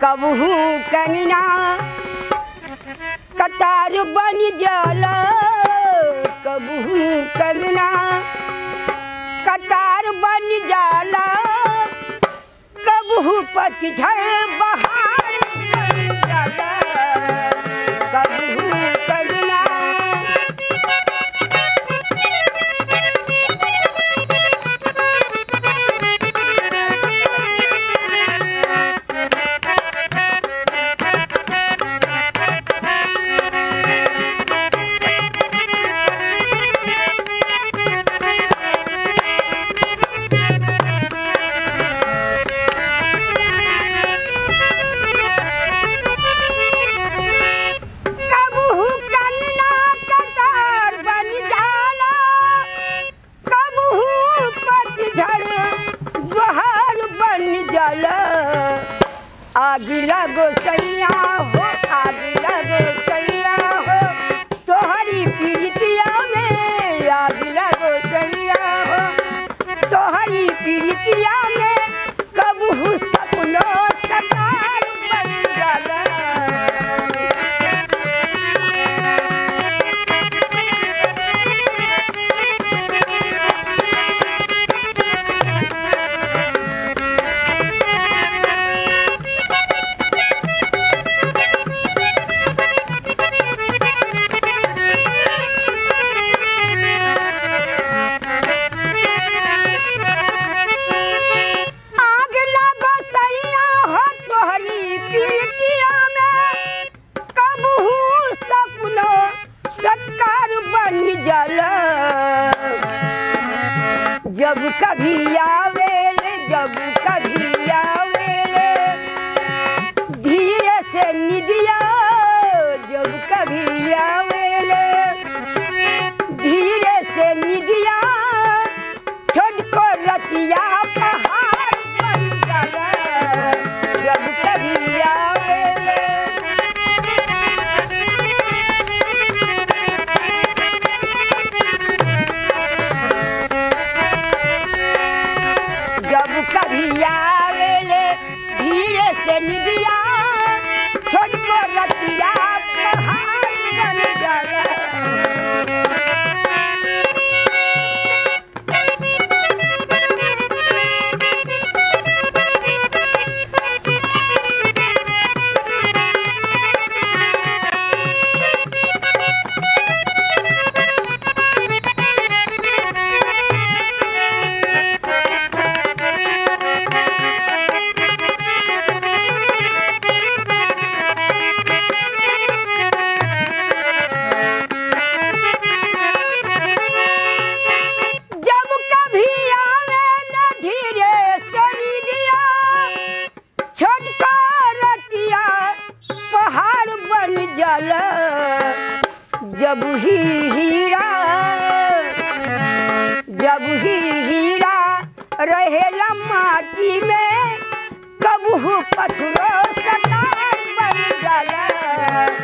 कबहू कंगना कतार बन जाला कबहू कंगना कतार बन जाला कबहू पतझड़ बहार बन जाला कबहू कंगना कबहू कंगना कतार बन जाला कबहू पतझड़ बहार बन जाला आग लगो सैया हो आग लगो सैया हो तोहरी पीड़ितिया में आग लगो सैया हो तोहरी पीड़ितिया में कबहू सपनो कतार बन जाला आग लगो सैया हो तोहरी पीड़ितिया में कबहू सपनो सत्कार बन जाला जब कभी आवेले जब कभी आवेले धीरे से निदिया जब कभी आवेले धीरे से निदिया छोटको रतिया पहाड़ बन जाला जब कभी आवेले जब कभी आवेले धीरे से निदिया छोटको रतिया पहाड़ बन जाला जब कभी आवे न धीरे सनी दिया छोटका रतिया पहाड़ बन जाला जब ही हीरा जब ही हीरा रहेला माटी में कबहू पत्थरों कटार बन जाला